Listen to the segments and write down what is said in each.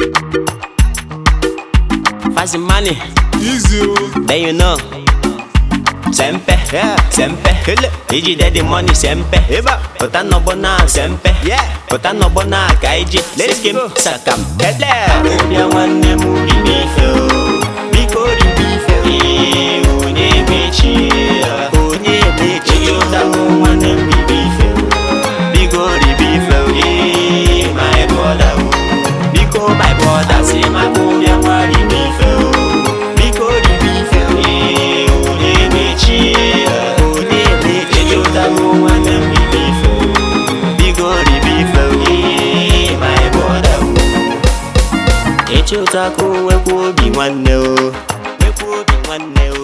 Fazem money, Easy o. then you know. Sempe, Yeah. sempe, Hele. iji daddy money sempe. Eba. Pụta n'ọgbọ na sempe. Yeah. Pụta n'ọgbọ na ka iji Let's skim go. sakam. Hele. Ọbịa nwanne m ribe ife o. Biko ribe ife o. Ee, onye mechi ya. Onye mechi ya. Ịchọtago nwanne m ribe ife o. Biko ribe ife o. Ee, my brother o. Biko my brother si maka ọbịa nwa ribe ife o. Biko ribe ife o. Ee, onye mechi ya. Onye mechi ya. Ịchọtago nwanne m ribe ife o. Biko ribe ife o. Ee, my brother o. Echeta ka o nwekwa obi nwanne o nwekwa obi nwanne o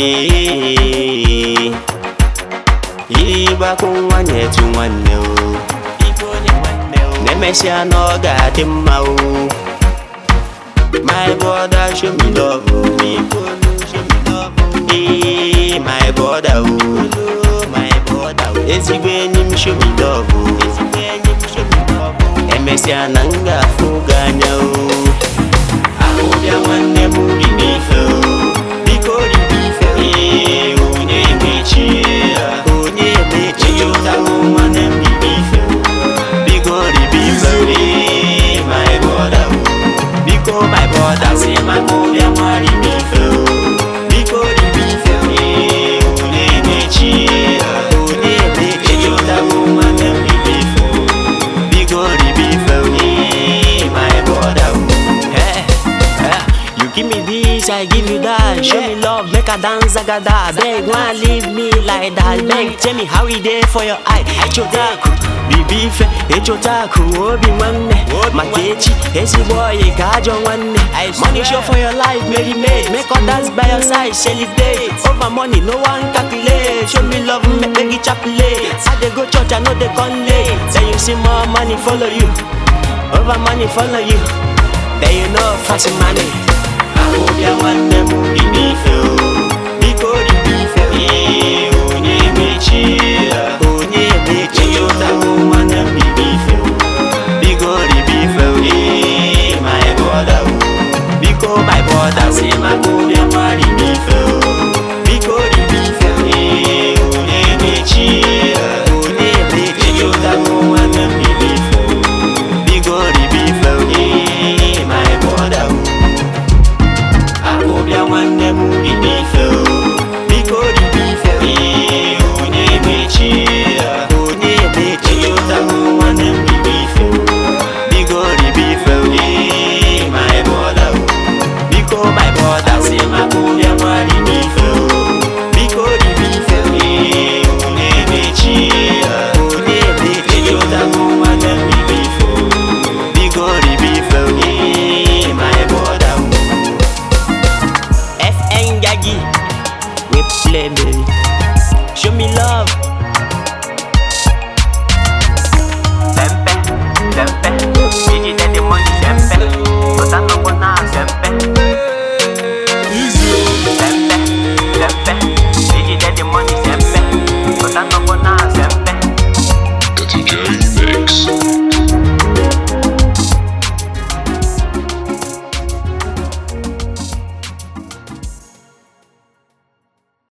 Ee. ịgbakọ nwa nyetu nwanne o Ịbụ onye nwanne o na-emesịa na ọ ga-adị mma o my brother show me love o Biko nu show me love o Ee, my brother o my brother o ezigbo enyi m show me love o ezigbo enyi m show me love o emesịa na m ga-afụ gị anya o ahụbịa nwanne m ribe ife o biko ribe ife o Ee, onye mechie ya onye mechie ya ụtago nwanne m ribe ife o biko ribe ife o Ee, my brother o biko my brother si maka ụbịa nwa ribe ife o biko ribe ife o Ee, onye mechie ya onye mechie ya ụtago nwanne m ribe ife o biko ribe ife o Ee, my brother o Hey, hey, You give me this, I give you that. Show me love, make a dance, zagada. Beg, wanna leave me like that. Beg, tell me how it there for your eye. Echotaku, bibi ife, echotaku, obi nwanne. Maka echi, ezigbo oyi ka ajọ nwanne. Money show for your life, Mary made. Make others by your side, celebrate. Over money, no one calculate. Show me love, make make it chapelate. I dey go church, I know they come late. Then you see more money follow you. Over money follow you. Then you know fast money. Ahụbịa nwanne m ribe ife o